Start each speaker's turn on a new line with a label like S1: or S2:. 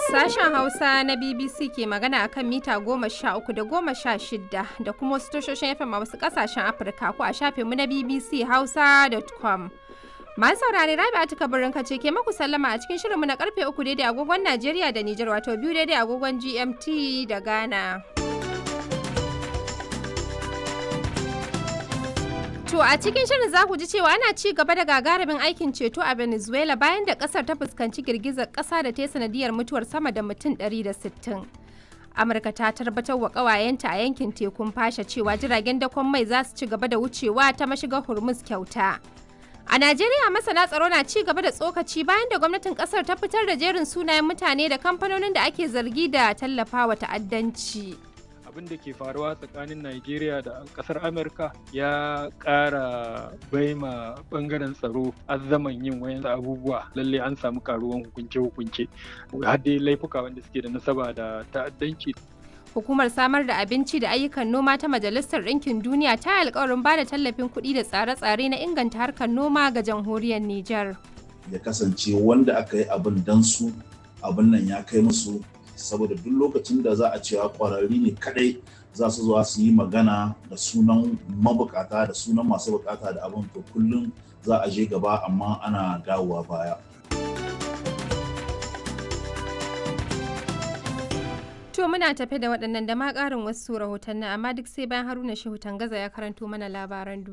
S1: Sashen Hausa na BBC ke magana akan mita goma sha uku da goma sha shida da kuma wasu tashoshin FM a wasu kasashen Afirka ko a shafinmu na BBC Hausa.com. Masu saurare Rabi Atika Birnin Kace ke maku sallama a cikin shirinmu na karfe uku daidai agogon Najeriya da Nijar wato biyu daidai agogon GMT da Ghana. To a cikin shirin za ku ji cewa ana ci gaba da gagarumin aikin ceto a Venezuela bayan da kasar ta fuskanci girgizar kasa da ta yi sanadiyar mutuwar sama da mutum 160. Amurka ta tabbatar wa kawayenta a yankin tekun fasha cewa jiragen dakon mai za su ci gaba da wucewa ta mashigar Hormuz kyauta. A Najeriya masana tsaro na ci gaba da tsokaci bayan da gwamnatin kasar ta fitar da jerin sunayen mutane da kamfanonin da ake zargi da tallafawa ta'addanci.
S2: abin da ke faruwa tsakanin Najeriya da kasar Amurka ya ƙara baima bangaren tsaro azzaman yin wayan abubuwa lalle an samu karuwan hukunce-hukunce har dai laifuka wanda suke da nasaba da ta'addanci
S1: Hukumar samar da abinci da ayyukan noma ta Majalisar Ɗinkin Duniya ta yi alkawarin ba da tallafin kuɗi da tsare-tsare na inganta harkar noma ga jamhuriyar Nijar.
S3: Ya kasance wanda aka yi abin dan su abin nan ya kai musu saboda duk lokacin da za a cewa kwararri ne kadai za su zuwa su yi magana da sunan mabukata da sunan masu bukata da abin to kullum za a je gaba amma ana dawowa baya.
S1: To muna tafe da waɗannan da ma ƙarin wasu rahotanni amma duk sai bayan Haruna Shehu Tangaza ya karanto mana labaran duniya.